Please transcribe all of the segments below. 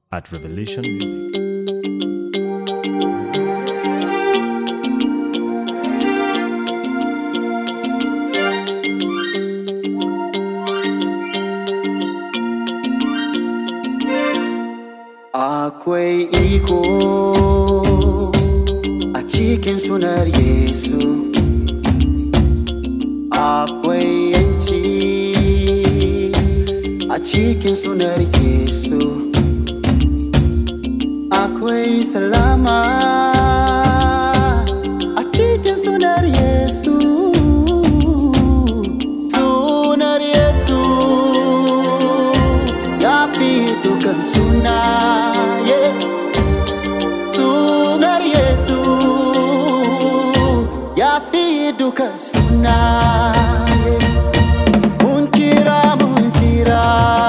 at Revelation Music. Akwai iko a cikin sunar Yesu. Akwai yanci a cikin sunar Yesu. Akwai salama a cikin sunar Yesu. Sunar Yesu ya fi dukan sunaye. Sunar Yesu ya fi dukan sunaye. Mun kira mun tsira.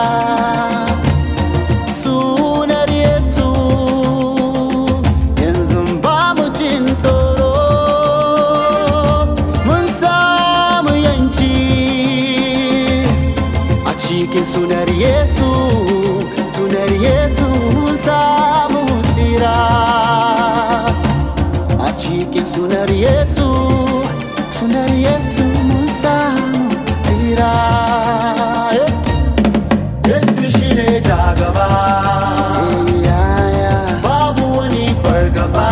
Sunar Yesu yanzu ba mu jin tsoro. Mun samu yanci a cikin sunar Yesu. Sunar Yesu mun samu tsira. A cikin sunar Yesu. Sunar Yesu mun samu tsira. Yeah. Yesu shi ne jagaba Babu wani fargaba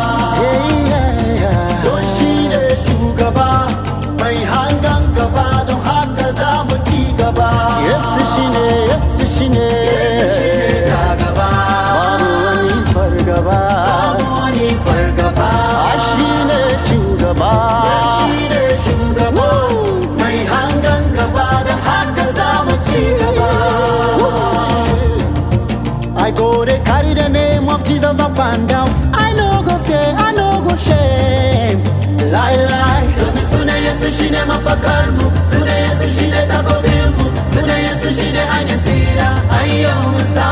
Don shi ne shugaba Mai hangan gaba don haka za mu ci gaba Yesu shi ne, Yesu shi ne jagaba Babu wani fargaba Babu wani fargaba Shi ne shugaba Shi ne shugaba Mai hangan gaba don haka za mu ci gaba I go they carry the name of Jesus up and down. I no go fear, I no go shame. Lie, lie. Domin suna Yesu shine mafakar mu, suna Yesu shine takobin mu, suna Yesu shine hanyar tsira. Ayyo mu sa